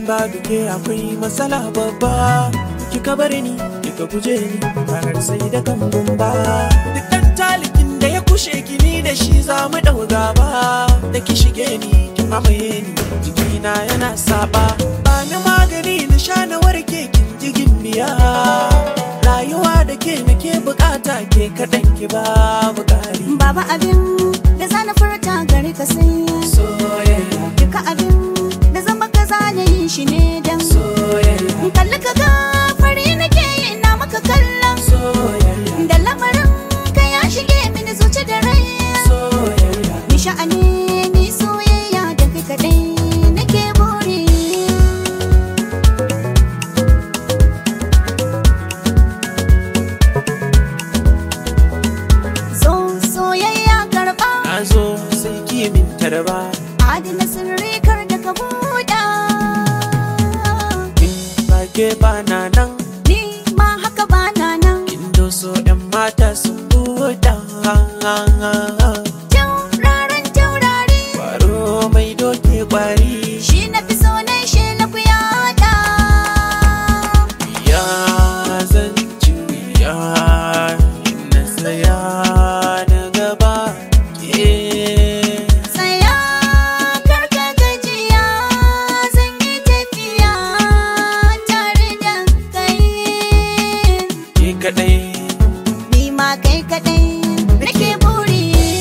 babu ke akwai matsala babba kika bar ni kika guje ni ranar sai da kan gumba duk dan talikin da ya kushe ki ni da shi za mu dau gaba da ki shige ni ki mamaye ni jikina yana saba ba ni magani na sha na warke kin jigin biya rayuwa da ke nake bukata ke kaɗan ki babu ƙari Baba abin da zana furta gari ka sai soyayya duka abin da zan baka zana yin shi ne dan soyayya kalli ka ga fari nake yi ina maka kallon soyayya da lamarin ka ya shige mini zuci da rai soyayya ni sha'ani ni soyayya da kai kadai nake buri so soyayya karba na zo sai ki min tarba adana sirri kar da ka buɗa in ba ke ba na nan ni ma haka ba na nan kin doso yan mata sun buɗa tauraron taurari kwaro mai doke kwari shi na fi so na shi na ku yada ya zan juya na saya na gaba ke tsaya kar ka gajiya zan yi tafiya tare da kai ke kadai ni ma kai kadai nake buri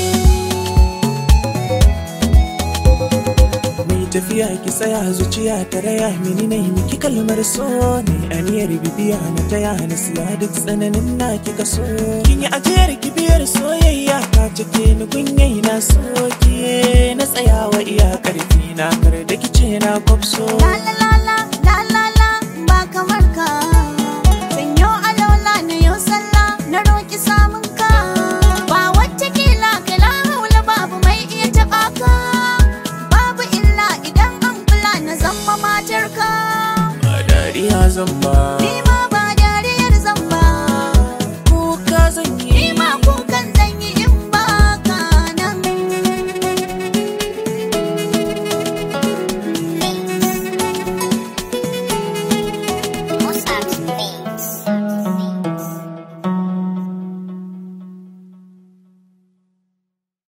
mai tafiya ki tsaya zuciya ta raya mini na miki kalmar so ne aniyar bibiya na taya na siya duk tsananin na kika so kin yi ajiyar kibiyar soyayya ta cike ni kunyai na soke na tsayawa iya karfi na kar da kice na kwafso la la la la la la la ba kamar ka sanyo alola na yau sallah na roki samun ka ba wacce kila kala haula babu mai iya taba ka babu illa idan an kula na zama matar ka ba dariya zan ba ni